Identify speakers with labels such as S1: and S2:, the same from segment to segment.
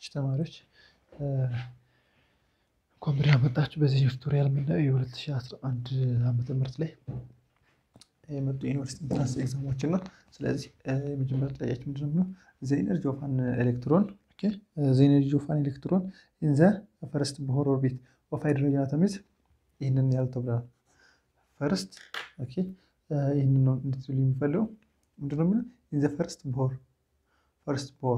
S1: እሺ ተማሪዎች እንኳን ያመጣችሁ በዚህ ቱቶሪያል የምናየው የ2011 ዓመተ ምህረት ላይ የመጡ የዩኒቨርሲቲ ኢንትራንስ ኤግዛሞችን ነው። ስለዚህ የመጀመሪያ ጥያቄያችን ምንድን ነው? ዘ ኢነርጂ ኦፍ አን ኤሌክትሮን ዘ ኢነርጂ ኦፍ አን ኤሌክትሮን ኢን ዘ ፈርስት ቦር ኦርቢት ኦፍ ሃይድሮጅን አተም ኢዝ ይህንን ያህል ተብለናል። ፈርስት ኦኬ ይህንን ነው እንድትሉ የሚፈልገው ምንድን ነው የሚለው ኢን ዘ ፈርስት ቦር ፈርስት ቦር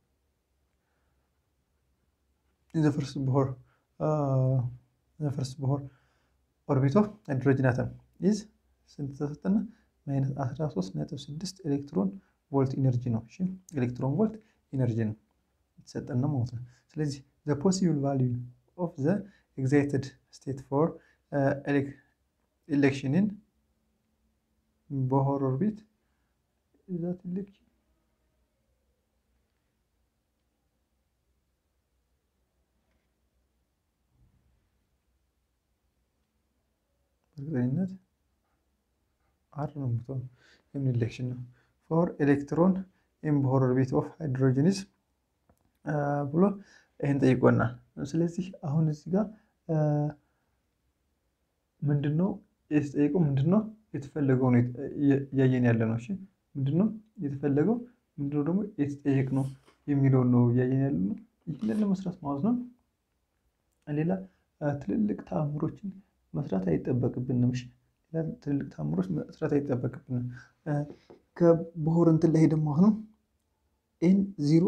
S1: ኢን ዘ ፈርስት ቦር ዘ ፈርስት ቦር ኦርቢት ኦፍ ሃይድሮጅን አተም ኢዝ ስንት ተሰጠና? ማይነስ 13.6 ኤሌክትሮን ቮልት ኢነርጂ ነው። እሺ ኤሌክትሮን ቮልት ኢነርጂ ነው የተሰጠን ነው ማለት ነው። ስለዚህ ዘ ፖሲብል ቫልዩ ኦፍ ዘ ኤግዛይትድ ስቴት ፎር ኤሌክሽንን ቦር ኦርቢት ዛት ኤሌክሽን በእርግጠኝነት አር ነው የምትሆን የምን ኢሌክሽን ነው ፎር ኤሌክትሮን ኢን ቦር ኦርቢት ኦፍ ሃይድሮጅንስ ብሎ ይህን ጠይቆናል። ስለዚህ አሁን እዚህ ጋር ምንድን ነው የተጠየቀው? ምንድን ነው የተፈለገው ነው እያየን ያለ ነው። እሺ ምንድን ነው የተፈለገው? ምንድን ነው ደግሞ የተጠየቅ ነው የሚለውን ነው እያየን ያለ ነው። ይህንን ለመስራት ማለት ነው ሌላ ትልልቅ ተአምሮችን መስራት አይጠበቅብንም። እሺ ትልልቅ ተአምሮች መስራት አይጠበቅብንም። ከቦር እንትን ላይ ደግሞ አሁን ኤን ዚሮ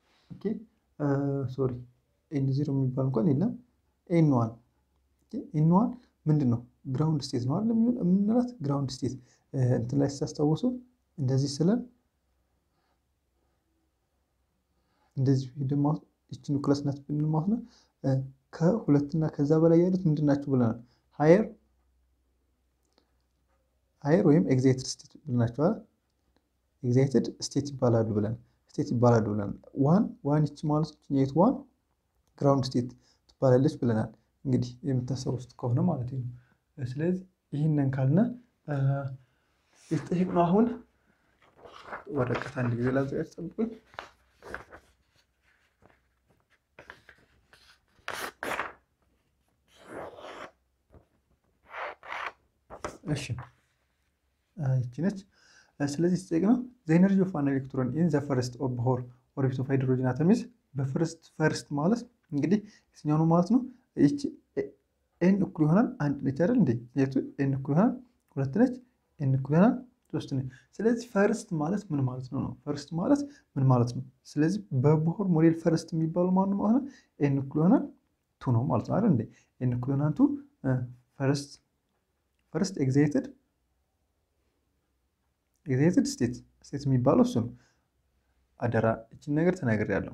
S1: ሶሪ ኤን ዚሮ የሚባል እንኳን የለም። ኤን ዋን ኤን ዋን ምንድን ነው? ግራውንድ ስቴት ነው አይደል? የምንላት ግራውንድ ስቴት እንትን ላይ ስታስታውሱ እንደዚህ ስለን እንደዚህ ደግሞ ይቺ ኒውክለስ ናት ብንል ማለት ነው ከሁለትና ከዛ በላይ ያሉት ምንድን ናቸው ብለናል? ሀየር ሀየር ወይም ኤግዛይትድ ስቴት ብለናቸዋል። ኤግዛይትድ ስቴት ይባላሉ ብለን ስቴት ይባላሉ ብለናል። ዋን ዋን ይቺ ማለት የት ዋን ግራውንድ ስቴት ትባላለች ብለናል። እንግዲህ የምታስታውሱት ከሆነ ማለት ነው። ስለዚህ ይህንን ካልነ የተጠየቅነው አሁን ወረቀት አንድ ጊዜ ላዘጋጅ ጠብቁኝ። እሺ ይቺ ነች። ስለዚህ የተጠየቅነው ዘ ኢነርጂ ኦፍ አን ኤሌክትሮን ኢን ዘ ፈርስት ኦፍ ቦር ኦርቢት ኦፍ ሃይድሮጅን አተም ኢዝ በፈርስት ፈርስት ማለት እንግዲህ የትኛው ነው ማለት ነው? ይቺ ኤን እኩል ይሆናል አንድ ነች አይደል እንዴ? የቱ ኤን እኩል ይሆናል ሁለት ነች። ኤን እኩል ይሆናል ሶስት ነች። ስለዚህ ፈርስት ማለት ምን ማለት ነው ነው? ፈርስት ማለት ምን ማለት ነው? ስለዚህ በቦር ሞዴል ፈርስት የሚባለው ማን ነው ማለት ነው? ኤን እኩል ይሆናል ቱ ነው ማለት ነው አይደል እንዴ? ኤን እኩል ይሆናል ቱ ፈርስት ፈርስት ኤግዛይትድ ኤግዛይትድ ስቴት ስቴት የሚባለው እሱ ነው። አደራ እችን ነገር ተናግሬያለሁ።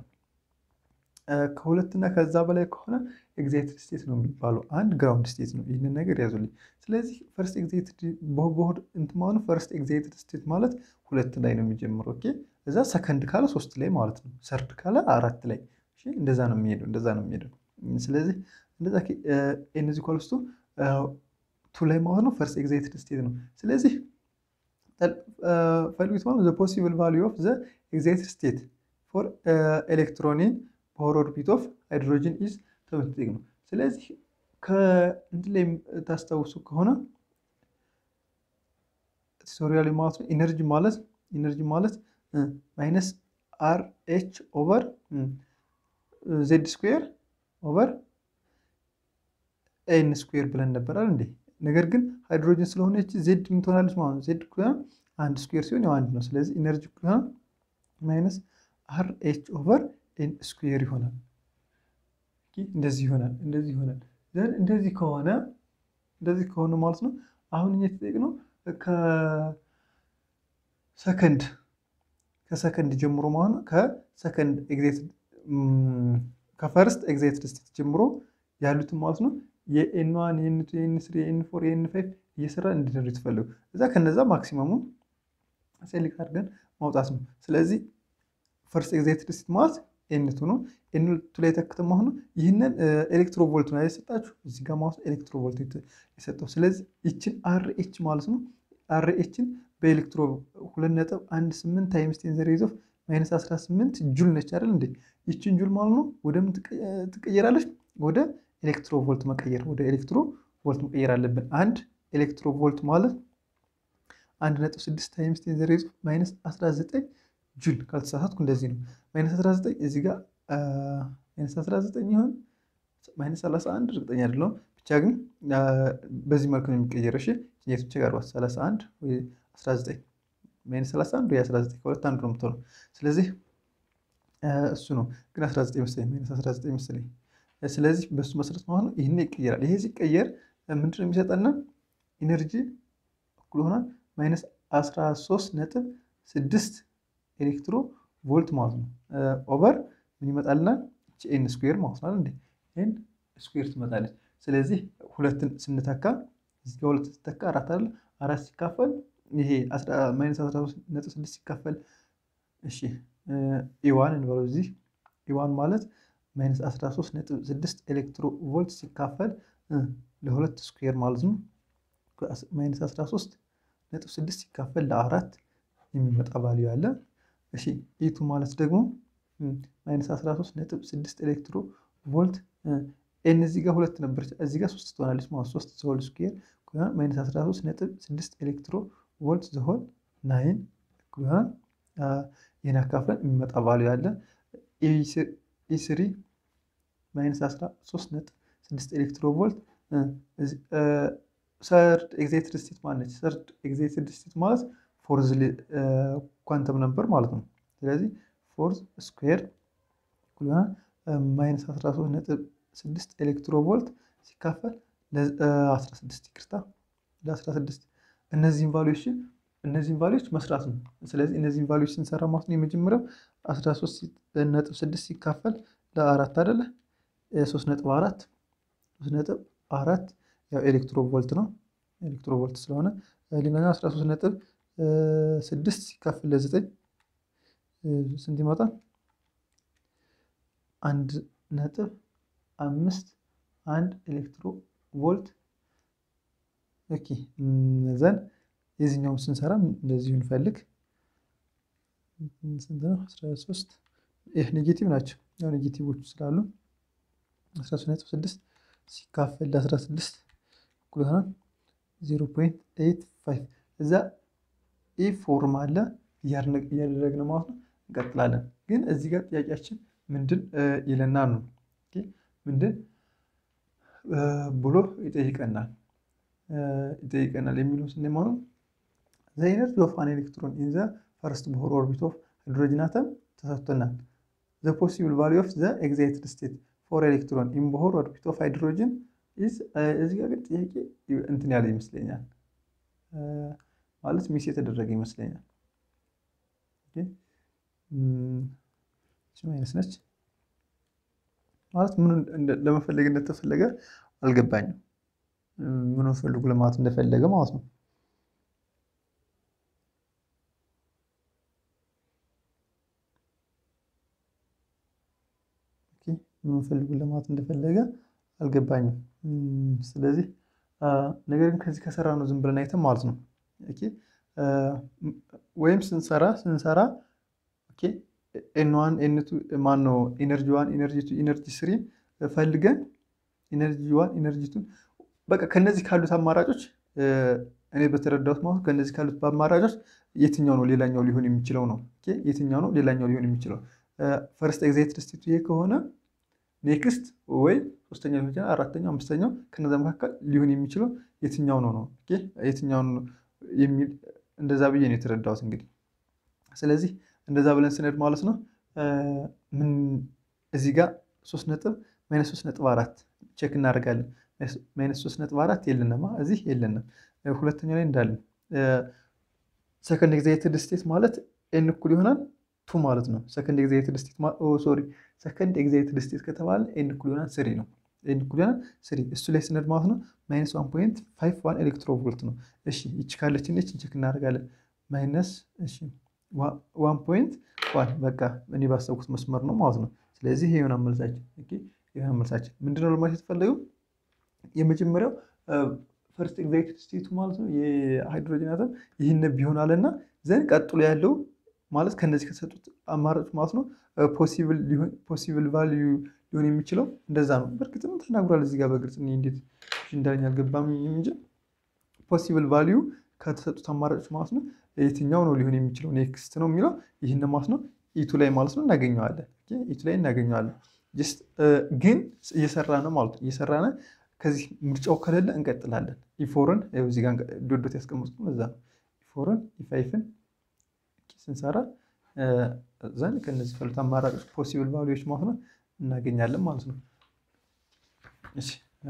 S1: ከሁለትና ከዛ በላይ ከሆነ ኤግዛይትድ ስቴት ነው የሚባለው። አንድ ግራውንድ ስቴት ነው። ይህንን ነገር ያዙልኝ። ስለዚህ ፈርስት ኤግዛይትድ ቦርድ እንትን ማለት ፈርስት ኤግዛይትድ ስቴት ማለት ሁለት ላይ ነው የሚጀምረው። ኦኬ እዛ ሰከንድ ካለ ሶስት ላይ ማለት ነው። ሰርድ ካለ አራት ላይ እንደዛ ነው የሚሄደው። እንደዛ ነው የሚሄደው። ስለዚህ እንደዛ ኤነዚ ኳልስቱ ቱ ላይ ማለት ነው ፈርስት ኤግዛይትድ ስቴት ነው። ስለዚህ ፈልጉት ማለት ዘ ፖሲብል ቫሊዩ ኦፍ ዘ ኤግዛይትድ ስቴት ፎር ኤሌክትሮኒን ቦር ኦርቢት ኦፍ ሃይድሮጅን ኢዝ ተመትጠቅ ነው። ስለዚህ ከእንትን ላይ ታስታውሱ ከሆነ ቱቶሪያል ማለት ነው ኢነርጂ ማለት ኢነርጂ ማለት ማይነስ አር ኤች ኦቨር ዜድ ስኩዌር ኦቨር ኤን ስኩዌር ብለን ነበራል እንዴ? ነገር ግን ሃይድሮጅን ስለሆነች ዜድ ምን ትሆናለች ማለት ነው? ዜድ ኩያን አንድ ስኩዌር ሲሆን ያው አንድ ነው። ስለዚህ ኢነርጂ ኩያን ማይነስ አር ኤች ኦቨር ኤን ስኩዌር ይሆናል። እንደዚህ ይሆናል። እንደዚህ ይሆናል። ዘን እንደዚህ ከሆነ እንደዚህ ከሆነ ማለት ነው አሁን እኛ የተጠየቅነው ከሰከንድ ከሰከንድ ጀምሮ ማለት ነው ከሰከንድ ኤግዛይትድ ከፈርስት ኤግዛይትድ ስቴት ጀምሮ ያሉትን ማለት ነው የኤን ዋን የኤን ቱ የኤን ስሪ የኤን ፎር የኤን ፋይቭ እየሰራ እንዲደሩ የተፈለጉ እዛ ከነዛ ማክሲመሙን ሴሌክት አድርገን ማውጣት ነው። ስለዚህ ፈርስት ኤግዛይትድ ስቴት ማለት ኤን ቱ ነው። ኤን ቱ ላይ ተክተ መሆኑ ይህንን ኤሌክትሮቮልት ነው የሰጣችሁ እዚህ ጋር ማለት ኤሌክትሮቮልት የሰጠው። ስለዚህ ይችን አር ኤች ማለት ነው አር ኤችን በኤሌክትሮ ሁለት ነጥብ አንድ ስምንት ታይምስ ቴን ዘ ሬዝ ኦፍ ማይነስ 18 ጁል ነች አይደል እንዴ? ይችን ጁል ማለት ነው ወደ ምን ትቀየራለች? ወደ ኤሌክትሮቮልት መቀየር ወደ ኤሌክትሮቮልት መቀየር አለብን። አንድ ኤሌክትሮቮልት ማለት አንድ ነጥብ ስድስት ታይምስ ቴን ዘ ሬዝ ማይነስ 19 ጁል ካልተሳሳትኩ እንደዚህ ነው። ማይነስ 19 እዚህ ጋር ማይነስ 19 ይሆን ማይነስ 31 እርግጠኛ አይደለሁም። ብቻ ግን በዚህ መልኩ ነው የሚቀየረው። እሺ የቱ ብቻ ጋር 31 ወይ 19 ማይነስ 31 ወይ 19 ከሁለት አንዱ ነው የምትሆነው። ስለዚህ እሱ ነው ግን 19 መሰለኝ ማይነስ 19 መሰለኝ። ስለዚህ በሱ መሰረት ማለት ነው ይህን ይቀየራል። ይሄ ሲቀየር ምንድን ነው የሚሰጠና ኢነርጂ እኩል ይሆናል ማይነስ 13 ነጥብ 6 ኤሌክትሮ ቮልት ማለት ነው። ኦቨር ምን ይመጣልናል? ኤን ስኩዌር ማለት ነው እንዴ ኤን ስኩዌር ትመጣለች። ስለዚህ ሁለትን ስንተካ እዚህ ጋር ሁለት ስተካ አራት አለ አራት ሲካፈል ይሄ ማይነስ 13 ነጥብ 6 ሲካፈል እሺ ኢዋን እንበለው እዚህ ኢዋን ማለት ማይነስ 13 ነጥብ 6 ኤሌክትሮ ቮልት ሲካፈል ለሁለት ስኩዌር ማለት ነው። ማይነስ 13 ነጥብ 6 ሲካፈል ለአራት የሚመጣ ቫልዩ አለ። እሺ ኢቱ ማለት ደግሞ ማይነስ 13 ነጥብ 6 ኤሌክትሮ ቮልት ኤን እዚህ ጋር ሁለት ነበረች፣ እዚህ ጋር ሶስት ትሆናለች ማለት ሶስት ዘሆል ስኩዌር ማይነስ 13 ነጥብ 6 ኤሌክትሮ ቮልት ዘሆል ናይን ይሆናል። ይህን አካፍለን የሚመጣ ቫልዩ አለ። ኢስሪ ማይነስ 13 ነጥብ 6 ኤሌክትሮ ቮልት ሰርድ ኤግዛይትድ ስቴት ማለች። ሰርድ ኤግዛይትድ ስቴት ማለት ፎርዝ ኳንተም ነበር ማለት ነው። ስለዚህ ፎርዝ ስኩዌር ማይነስ 13 ነጥብ 6 ኤሌክትሮ ቮልት ሲካፈል ለ16 ይቅርታ ለ16 እነዚህን ቫሉዎች እነዚህን ቫሉዎች መስራት ነው። ስለዚህ እነዚህን ቫሉዎች ስንሰራ ማለት ነው የመጀመሪያው 13 ነጥብ 6 ሲካፈል ለአራት አይደለ 3 ነጥብ 4 3 ነጥብ 4 ያው ኤሌክትሮ ቮልት ነው ኤሌክትሮ ቮልት ስለሆነ ሌላኛው 13 ነጥብ 6 ሲካፈል ለ9 ስንት ይመጣል? አንድ ነጥብ አምስት አንድ ኤሌክትሮ ቮልት ኦኬ ዘን የዚህኛውን ስንሰራ እንደዚሁ እንፈልግ። ስንት ነው? 13 ይህ ኔጌቲቭ ናቸው። ያው ኔጌቲቮቹ ስላሉ 13.6 ሲካፈል ለ16 እኩል ይሆናል 0.85 እዛ ኢ ፎርም አለ እያደረግን ማለት ነው። እንቀጥላለን። ግን እዚህ ጋር ጥያቄያችን ምንድን ይለናል ነው ምንድን ብሎ ይጠይቀናል ይጠይቀናል የሚለው ስንማ ነው ዘ ኢነርጂ ኦፍ አን ኤሌክትሮን ኢን ዘ ፈርስት ቦር ኦርቢት ኦፍ ሃይድሮጅን አተም ተሰጥቶናል። ዘ ፖሲብል ቫሊዩ ኦፍ ዘ ኤግዛይትድ ስቴት ፎር ኤሌክትሮን ኢን ቦር ኦርቢት ኦፍ ሃይድሮጅን እዚህ ጋር ግን ጥያቄ እንትን ያለ ይመስለኛል ማለት ሚስ የተደረገ ይመስለኛል። አይነት ነች ማለት ምኑ ለመፈለግ እንደተፈለገ አልገባኝም። ምኑ ፈልጉ ለማለት እንደፈለገ ማለት ነው። ምኑ ፈልጉ ለማለት እንደፈለገ አልገባኝም። ስለዚህ ነገር ግን ከዚህ ከሰራ ነው ዝም ብለን አይተን ማለት ነው። ወይም ስንሰራ ስንሰራ ኤን ዋን ኤን ቱ ማን ነው ኢነርጂ ዋን ኢነርጂ ቱ ኢነርጂ ስሪ ፈልገን ኢነርጂ ዋን ኢነርጂ ቱን በቃ ከነዚህ ካሉት አማራጮች እኔ በተረዳሁት ማለት ከነዚህ ካሉት በአማራጮች የትኛው ነው ሌላኛው ሊሆን የሚችለው ነው። የትኛው ነው ሌላኛው ሊሆን የሚችለው ፈርስት ኤግዛይትድ ስቴቱ ይሄ ከሆነ ኔክስት ወይ ሶስተኛ ሊሆን ይችላል፣ አራተኛው፣ አምስተኛው ከነዛ መካከል ሊሆን የሚችለው የትኛው ነው ነው የትኛው ነው የሚል እንደዛ ብዬ ነው የተረዳሁት እንግዲህ ስለዚህ እንደዛ ብለን ስንሄድ ማለት ነው ምን እዚህ ጋር ሶስት ነጥብ ማይነስ ሶስት ነጥብ አራት ቼክ እናደርጋለን። ማይነስ ሶስት ነጥብ አራት የለንማ እዚህ የለንም። ሁለተኛው ላይ እንዳለን ሰከንድ ኤግዛይትድ ስቴት ማለት ኤን እኩል ይሆናል ቱ ማለት ነው። ሰከንድ ኤግዛይትድ ስቴት ሶሪ ሰከንድ ኤግዛይትድ ስቴት ከተባለ ኤን እኩል ይሆናል ስሪ ነው። ኤን እኩል ይሆናል ስሪ እሱ ላይ ስንሄድ ማለት ነው ማይነስ ዋን ፖይንት ፋይቭ ዋን ኤሌክትሮ ቮልት ነው። እሺ ይቺ ካለችን ይችን ቼክ እናደርጋለን። ማይነስ እሺ ዋን ፖይንት ዋን በቃ እኔ ባሰብኩት መስመር ነው ማለት ነው። ስለዚህ ይሄ የሆነ መልሳችን የሆነ መልሳችን ምንድነው ለማለት የተፈለገው የመጀመሪያው ፈርስት ኤግዛይትድ ስቴቱ ማለት ነው የሃይድሮጅን አተም ይህን ቢሆን አለና ዘንድ ቀጥሎ ያለው ማለት ከነዚህ ከተሰጡት አማራጭ ማለት ነው ፖሲብል ቫልዩ ሊሆን የሚችለው እንደዛ ነው። በእርግጥም ተናግሯል እዚህ ጋር በግልጽ እኔ እንዴት እንዳለኝ አልገባም እንጂ ፖሲብል ቫልዩ ከተሰጡት አማራጮች ማለት ነው የትኛው ነው ሊሆን የሚችለው ኔክስት ነው የሚለው ይህን ማለት ነው ኢቱ ላይ ማለት ነው እናገኘዋለን። ኢቱ ላይ እናገኘዋለን። ጀስት ግን እየሰራ ነው ማለት ነው እየሰራ ነው። ከዚህ ምርጫው ከሌለ እንቀጥላለን። ኢፎርን እዚህ ጋር ዶዶት ያስቀመጥኩት እዛ ነው። ኢፎርን ኢፋይፍን ስንሰራ ዘንድ ከነዚህ ፈሉት አማራጮች ፖሲብል ቫሉዎች ማለት ነው እናገኛለን ማለት ነው። እሺ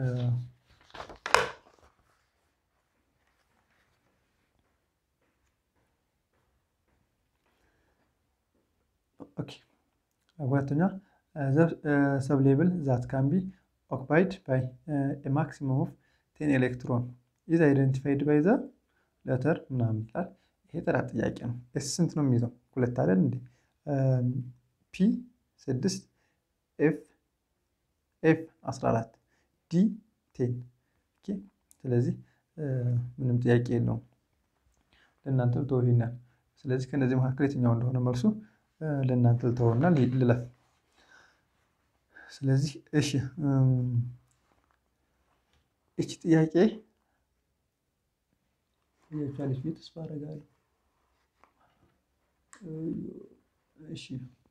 S1: ኦኬ ሁለተኛ ሰብ ሌብል ዛት ካን ቢ ኦክፓይድ ባይ ማክሲመም ኦፍ ቴን ኤሌክትሮን ኢዝ አይደንቲፋይድ ባይ ዘ ለተር ምናምን ይላል። ይሄ ጥራት ጥያቄ ነው። ኤስ ስንት ነው የሚይዘው? ሁለት አይደል እንዴ? ፒ ስድስት ኤፍ ኤፍ 14 ዲ ቴን ስለዚህ ምንም ጥያቄ የለውም። ለእናንተ ልተው ይሄናል። ስለዚህ ከእነዚህ መካከል የትኛው እንደሆነ መልሱ ለእናንተ ልተውና ልለፍ። ስለዚህ እሺ እቺ ጥያቄ ያቻለች ቤት ተስፋ አደርጋለሁ። እሺ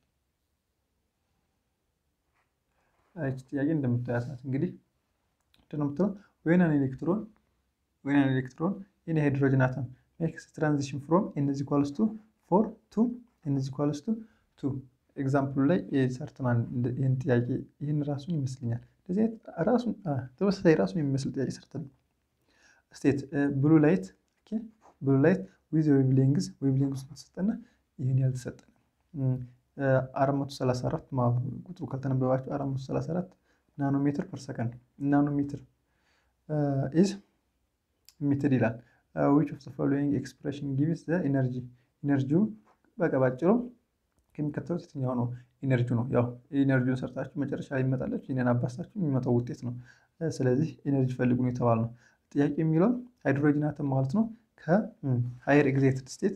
S1: እቺ ጥያቄ እንደምታያት ናት። እንግዲህ ምንድን ነው የምትለው ወይን አን ኤሌክትሮን ወይን አን ኤሌክትሮን ኢን ሃይድሮጅን አተም ሜክስ ትራንዚሽን ፍሮም ኤን ኢዝ ኢኳልስ ቱ ፎር ቱ ኤን ኢዝ ኢኳልስ ቱ ቱ ኤግዛምፕሉ ላይ ሰርተናል። ይህን ጥያቄ ይህን ራሱን ይመስለኛል እንደዚህ ራሱን ተመሳሳይ ራሱን የሚመስል ጥያቄ ሰርተናል። ስቴት ብሉ ላይት ብሉ ላይት ዊዝ ዌቭሌንግዝ ዌቭሌንግዝ ተሰጠና ይህን ያልተሰጠን አራት መቶ ሰላሳ አራት ቁጥሩ ካልተነበባቸው አራት መቶ ሰላሳ አራት ናኖ ሜትር ፐር ሰከንድ ናኖ ሜትር ኢዝ ኢሚትድ ይላል። ዊች ኦፍ ዘ ፎሎዊንግ ኤክስፕሬሽን ጊቭስ ዘ ኢነርጂ ኢነርጂው በቃ ባጭሩ ከሚከተሉት የትኛው ነው ኢነርጂው ነው። ያው ኢነርጂውን ሰርታችሁ መጨረሻ ላይ ይመጣላችሁ ይህንን አባስታችሁ የሚመጣው ውጤት ነው። ስለዚህ ኢነርጂ ፈልጉ ነው የተባል ነው። ጥያቄ የሚለው ሃይድሮጅን አተም ማለት ነው ከሃየር ኤግዛይትድ ስቴት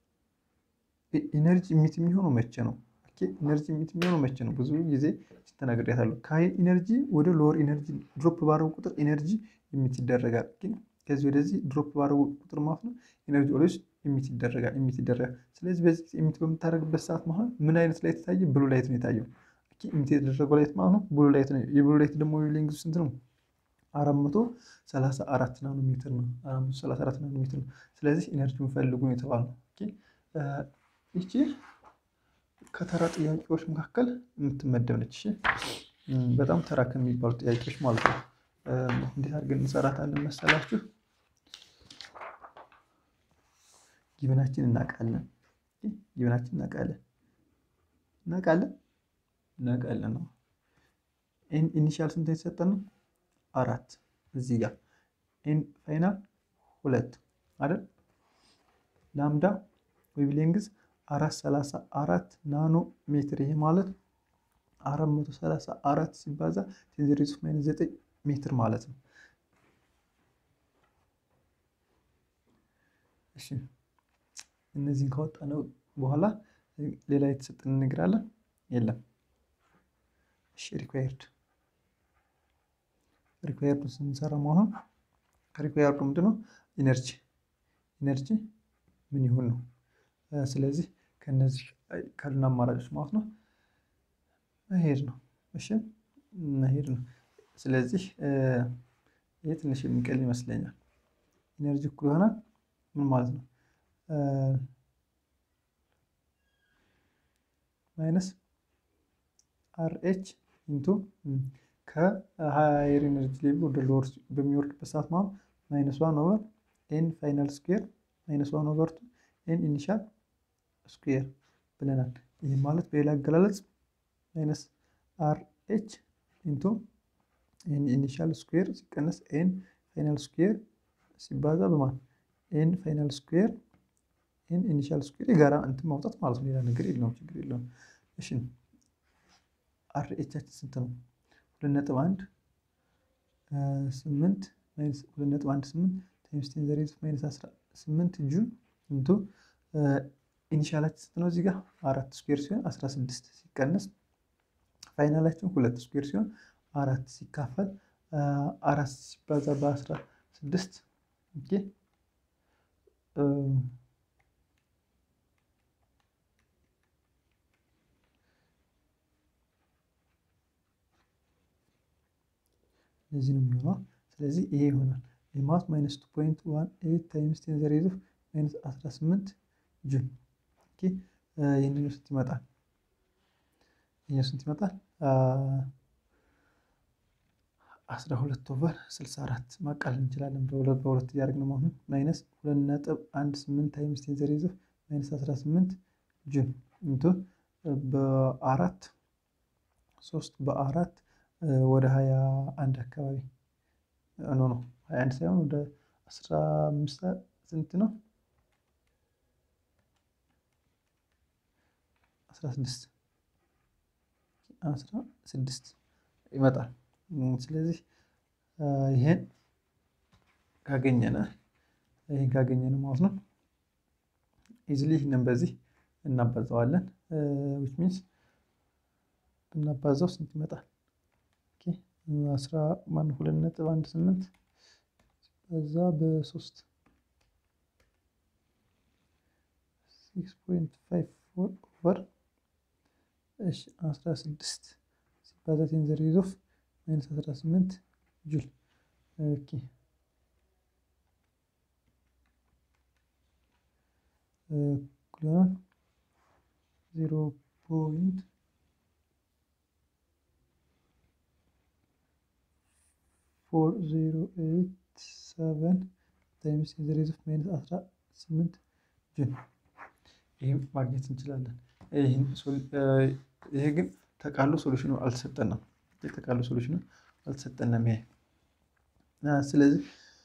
S1: ኢነርጂ ኢሚት የሚሆነው መቼ ነው? ኢነርጂ ኢሚት የሚሆነው መቼ ነው? ብዙ ጊዜ ተናግሬያታለሁ። ከሃይ ኢነርጂ ወደ ሎወር ኢነርጂ ድሮፕ ባረጉ ቁጥር ኢነርጂ ኢሚት ይደረጋል። ግን ከዚህ ወደዚህ ድሮፕ ባረጉ ቁጥር ማለት ነው ኢነርጂ ኦልዌይስ ኢሚት ይደረጋል ኢሚት ይደረጋል። ስለዚህ በዚህ ኢሚት በምታደርግበት ሰዓት ማለት ምን አይነት ላይት የታየ? ብሉ ላይት ነው የታየው። ኢሚት የተደረገው ላይት ማለት ነው ብሉ ላይት ነው። የብሉ ላይት ደግሞ ዌቭሌንግዙ ስንት ነው? አራት መቶ ሰላሳ አራት ናኖ ሜትር ነው። አራት መቶ ሰላሳ አራት ናኖ ሜትር ነው። ስለዚህ ኢነርጂውን ፈልጉ ነው የተባልነው። ይቺ ከተራ ጥያቄዎች መካከል የምትመደብ ነች። በጣም ተራ ከሚባሉ ጥያቄዎች ማለት ነው። እንዴት አድርገን እንሰራታለን መሰላችሁ? ጊብናችን እናውቃለን። ጊብናችን እናውቃለን እናውቃለን እናውቃለን ነው። ኢኒሻል ስንት የተሰጠን ነው? አራት እዚህ ጋር ፋይናል ሁለት አይደል? ላምዳ ዌቭሌንግዝ አራት ሰላሳ አራት ናኖ ሜትር ይሄ ማለት አራት መቶ ሰላሳ አራት ሲባዛ ቴን ዘ ሬዝ ኦፍ ማይነስ ዘጠኝ ሜትር ማለት ነው። እሺ እነዚህን ካወጣነው በኋላ ሌላ የተሰጠን እንነግራለን የለም። እሺ ሪኳየርድ ሪኳየርዱ ስንሰራ መሆኑን ሪኳየርዱ ምንድን ነው? ኢነርጂ ኢነርጂ ምን ይሁን ነው። ስለዚህ ከነዚህ ካሉን አማራጮች ማለት ነው መሄድ ነው። እሺ መሄድ ነው። ስለዚህ ይህ ትንሽ የሚቀል ይመስለኛል። ኢነርጂ እኩል ይሆናል ምን ማለት ነው? ማይነስ አር ኤች ኢንቱ ከሀየር ኤነርጂ ሌቭል ወደ ሎወር በሚወርድበት ሰዓት ማለት ማይነስ ዋን ኦቨር ኤን ፋይናል ስኩዌር ማይነስ ዋን ኦቨር ቱ ኤን ኢኒሻል ስኩዌር ብለናል። ይህ ማለት በሌላ አገላለጽ ማይነስ አር ኤች ኢንቱ ኤን ኢኒሻል ስኩዌር ሲቀነስ ኤን ፋይናል ስኩዌር ሲባዛ በማን ኤን ፋይናል ስኩዌር ኤን ኢኒሻል ስኩዌር የጋራ እንትን ማውጣት ማለት ነው። ሌላ ነገር የለውም፣ ችግር የለውም። እሺ አር ኤቻችን ስንት ነው? ሁለት ነጥብ አንድ ስምንት ሁለት ነጥብ አንድ ስምንት ታይምስ ቴን ዘ ሬዝ ማይነስ አስራ ስምንት ጁል ኢንቱ ኢኒሻላችን ስንት ነው? እዚህ ጋር አራት ስኩዌር ሲሆን 16 ሲቀነስ ፋይናላችን ሁለት ስኩዌር ሲሆን አራት ሲካፈል አራት ሲባዛ በአስራ ስድስት ኦኬ እዚህ ነው የሚሆነው። ስለዚህ ይሄ ይሆናል የማት ማይነስ ቱ ፖይንት ዋን ኤይት ታይምስ ቴን ዘ ሬዝ ኦፍ ማይነስ 18 ጁል ይህንን ስንት ይመጣል? ይህ ስንት ይመጣል? አስራ ሁለት ኦቨር ስልሳ አራት ማቃለል እንችላለን። በሁለት በሁለት እያደረግን መሆኑን ማይነስ ሁለት ነጥብ አንድ ስምንት ታይምስ ቴን ዘ ሬዝ ኦፍ ማይነስ አስራ ስምንት ጁል እንቶ በአራት ሶስት በአራት ወደ ሀያ አንድ አካባቢ ኖ ነው ሀያ አንድ ሳይሆን ወደ አስራ አምስት ስንት ነው? አስራ ስድስት አስራ ስድስት ይመጣል። ስለዚህ ይሄን ካገኘነ ይሄን ካገኘነ ማለት ነው ኢዝሊ ይህንን በዚህ እናባዛዋለን። ዊች ሚንስ ብናባዛው ስንት ይመጣል? አስራ ማን ሁለት ነጥብ አንድ ስምንት በዛ በሶስት ሲክስ ፖይንት ፋይቭ ፎር ኦቨር እሺ አስራ ስድስት ሲባዛ ቴን ዘ ሬዝ ኦፍ ማይነስ አስራ ስምንት ጁል ኦኬ እኩል ይሆናል ዜሮ ፖይንት ፎር ዜሮ ኤይት ሰቨን ታይምስ ቴን ዘ ሬዝ ኦፍ ማይነስ አስራ ስምንት ጁል ይህም ማግኘት እንችላለን። ይሄ ግን ተቃሎ ሶሉሽኑ አልተሰጠንም። የተቃሉ ሶሉሽኑ አልተሰጠንም። ይሄ ስለዚህ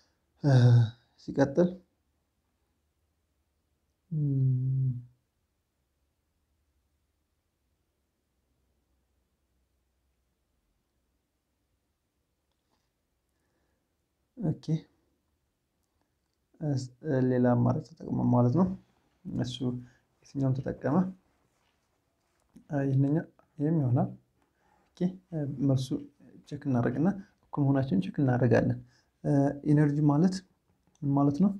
S1: ሲቀጥል ኦኬ ሌላ አማራጭ ተጠቅሞ ማለት ነው። እሱ የትኛውን ተጠቀመ? ይህንኛው ይህም ይሆናል። ኦኬ መልሱ ቼክ እናደርግና እኩል መሆናቸውን ቼክ እናደርጋለን። ኢነርጂ ማለት ምን ማለት ነው?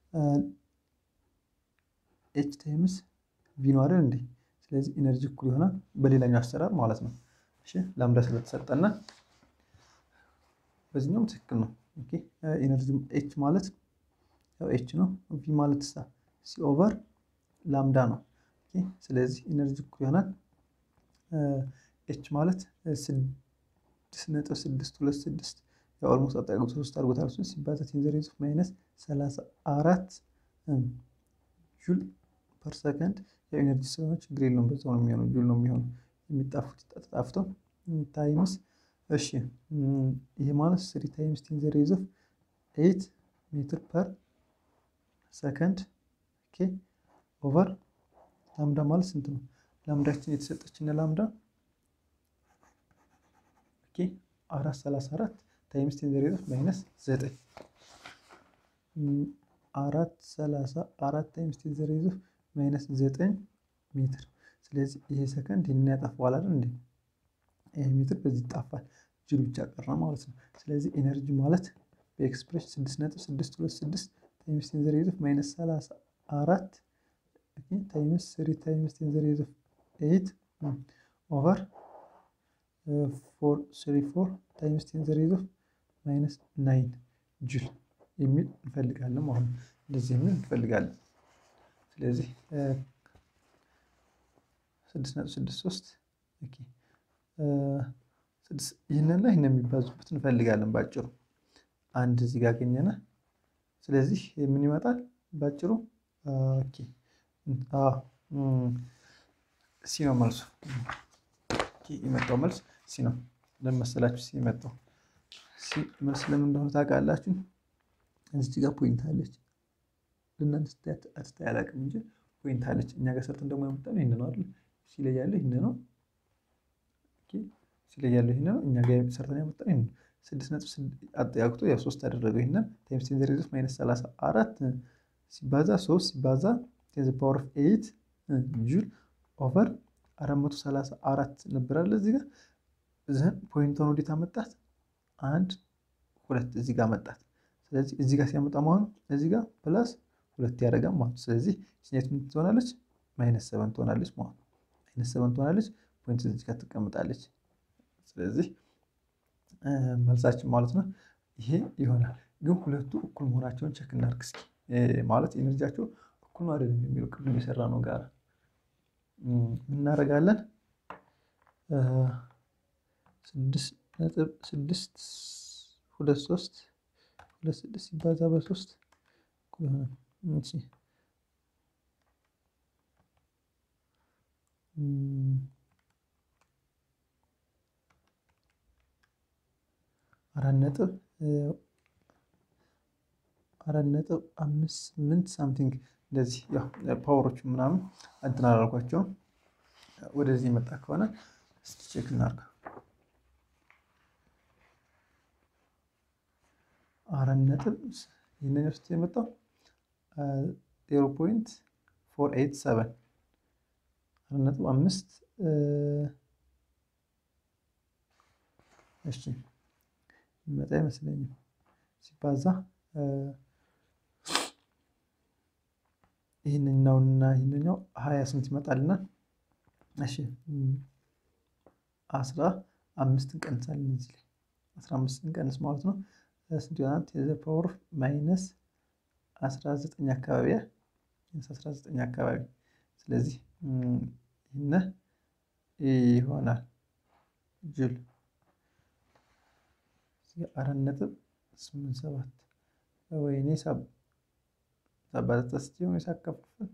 S1: ኤች ታይምስ ቪ ነው አይደል እንዴ? ስለዚህ ኢነርጂ እኩል ይሆናል በሌላኛው አሰራር ማለት ነው። እሺ ላምዳ ስለተሰጠና በዚህኛውም ትክክል ነው። ኦኬ ኢነርጂ ኤች ማለት ያው ኤች ነው። ቪ ማለት ሳ ሲ ኦቨር ላምዳ ነው። ኦኬ ስለዚህ ኢነርጂ እኩል ይሆናል ኤች ማለት ስድስት ነጥብ ስድስት ሁለት ስድስት የኦልሞስት አጠቃቀም ሶስት አድርጎታል። እሱን ሲባዛ ቴን ዘ ሬዝ ኦፍ ማይነስ ሰላሳ አራት ጁል ፐር ሰከንድ የኤነርጂ ስለሆነ ችግር የለውም። በዛው ነው የሚሆነው፣ ጁል ነው የሚሆነው። የሚጣፉት ተጣፍተው ታይምስ እሺ፣ ይሄ ማለት ስሪ ታይምስ ቴን ዘ ሬዝ ኦፍ ኤይት ሜትር ፐር ሰከንድ ኦኬ ኦቨር ላምዳ ማለት ስንት ነው? ላምዳችን የተሰጠችን ላምዳ ኦኬ አራት ሰላሳ አራት ታይምስ ቴን ዘ ሬዝ ኦፍ ማይነስ ዘጠኝ አራት ሰላሳ አራት ታይምስ ቴን ዘ ሬዝ ኦፍ ማይነስ ዘጠኝ ሜትር። ስለዚህ ይሄ ሰከንድ ይህንን ያጠፋዋል አይደል እንዴ? ይሄ ሜትር በዚህ ይጣፋል፣ ጁል ብቻ ቀረ ማለት ነው። ስለዚህ ኤነርጂ ማለት በኤክስፕሬሽን ስድስት ነጥብ ስድስት ሁለት ስድስት ታይምስ ቴን ዘ ሬዝ ኦፍ ማይነስ ሰላሳ አራት ታይምስ ስሪ ታይምስ ቴን ዘ ሬዝ ኦፍ ኤይት ኦቨር ፎር ስሪ ፎር ታይምስ ቴን ዘ ሬዝ ኦፍ ማይነስ ናይን ጁል የሚል እንፈልጋለን ማለት ነው። እንደዚህ የሚል እንፈልጋለን። ስለዚህ ስድስት ነጥብ ስድስት ሶስት ይህንና ይህን የሚባዙበት እንፈልጋለን ባጭሩ አንድ እዚህ ጋር አገኘነ። ስለዚህ ምን ይመጣል ባጭሩ? ኦኬ ሲ ነው መልሱ። የመጣው መልስ ሲ ነው። ለምን መሰላችሁ ሲ የመጣው? ሲ መልስ ለምን እንደሆነ ታውቃላችሁ? እዚህ ጋር ፖይንት አለች። ለእናንተ አትታይ አላውቅም እንጂ ፖይንት አለች። እኛ ጋር ሰርተን ደግሞ ያመጣነው ይህን ነው አይደል? ሲ ላይ ያለው ይህን ነው። ሲ ላይ ያለው ይህን ነው። እኛ ጋር ሰርተን ያመጣነው ይህን ነው። ስድስት ነጥብ አጠያቅቶ ያው ሶስት አደረገው። ይህንን ታይምስ ቴን ዘ ሬዝ ኦፍ ማይነስ ሰላሳ አራት ሲባዛ ሶስት ሲባዛ ቴን ዘ ፓወር ኦፍ ኤይት ጁል ኦቨር 434 ነበራለ እዚህ ጋር ዘን ፖይንቷን ወዴት አመጣት? አንድ ሁለት እዚህ ጋር መጣት። ስለዚህ እዚህ ጋር ሲያመጣ መሆኑ እዚህ ጋር ፕላስ ሁለት ያደርጋል ማለት ነው። ስለዚህ ስኔት ምን ትሆናለች? ማይነስ ሰቨን ትሆናለች ማለት ነው። ማይነስ ሰቨን ትሆናለች። ፖይንት እዚህ ጋር ትቀምጣለች። ስለዚህ መልሳችን ማለት ነው ይሄ ይሆናል። ግን ሁለቱ እኩል መሆናቸውን ቸክ እናድርግ እስኪ። ማለት ኤነርጂያቸው እኩል ነው አይደለም የሚለው ቅድም የሰራ ነው ጋር እናደርጋለን ስድስት ነጥብ ስድስት ሁለት ሶስት ሁለት ስድስት ሲባዛ በሶስት አራት ነጥብ አራት ነጥብ አምስት ስምንት ሳምቲንግ እንደዚህ ያው ፓወሮቹ ምናምን እንትን አላልኳቸውም። ወደዚህ የመጣ ከሆነ እስኪ ቼክ እናድርግ። አራት ነጥብ ይህንን ውስጥ የመጣው ዜሮ ፖይንት ፎር ኤይት ሰቨን አራት ነጥብ አምስት እሺ ይመጣ አይመስለኝም ሲባዛ ይህንኛውና ይህንኛው ሀያ ስንት ይመጣልና? እሺ አስራ አምስትን ቀንሳለን እዚህ ላይ አስራ አምስትን ቀንስ ማለት ነው ስንት ይሆናል? የዘ ፓወር ማይነስ አስራ ዘጠኝ አካባቢ አስራ ዘጠኝ አካባቢ ስለዚህ ይህነ ይሆናል ጁል አራት ነጥብ ስምንት ሰባት ወይኔ ሳባዛታ ስ ሆነ ሳከፋፍል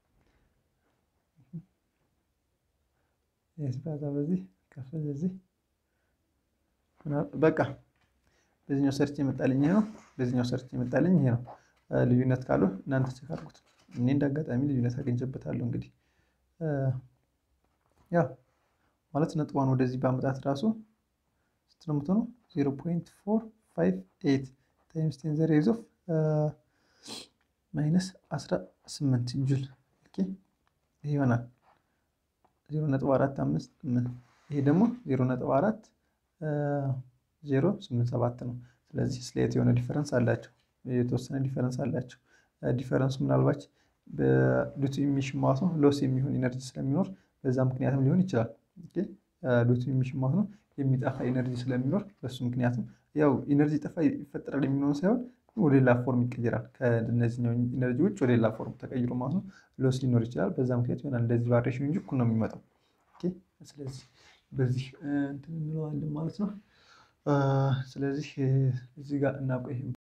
S1: ስባዛ በዚህ ከፍል እዚህ በቃ በዚህኛው ሰርች የመጣልኝ ይሄ ነው። በዚህኛው ሰርች የመጣልኝ ይሄ ነው። ልዩነት ካሉ እናንተ ቼክ አድርጉት። እኔ እንደ አጋጣሚ ልዩነት አግኝቼበታለሁ። እንግዲህ ያው ማለት ነጥቧን ወደዚህ በአመጣት ራሱ ስንት ነው የምትሆነው? ዜሮ ፖይንት ፎር ፋይቭ ኤይት ታይምስ ቴን ዘ ሬይዝ ኦፍ ማይነስ አስራ ስምንት ጁል ይሄ ይሆናል። ዜሮ ነጥብ አራት አምስት ምን ይሄ ደግሞ ዜሮ ነጥብ አራት ዜሮ ስምንት ሰባት ነው። ስለዚህ ስሌት የሆነ ዲፈረንስ አላቸው፣ የተወሰነ ዲፈረንስ አላቸው። ዲፈረንሱ ምናልባት በዱቱ ኢሚሽን ማለት ነው ሎስ የሚሆን ኢነርጂ ስለሚኖር በዛ ምክንያትም ሊሆን ይችላል። ዱቱ ኢሚሽን ማለት ነው የሚጠፋ ኢነርጂ ስለሚኖር በሱ ምክንያትም ያው ኢነርጂ ጠፋ ይፈጠራል የሚሆን ሳይሆን ወደ ሌላ ፎርም ይቀየራል። ከእነዚህኛው ኢነርጂ ውጭ ወደ ሌላ ፎርም ተቀይሮ ማለት ነው ሎስ ሊኖር ይችላል። በዛ ምክንያት ይሆናል እንደዚህ ቫሪዬሽን እንጂ እኩል ነው የሚመጣው። ስለዚህ በዚህ እንትን እንለዋለን ማለት ነው። ስለዚህ እዚህ ጋር እናቆይ።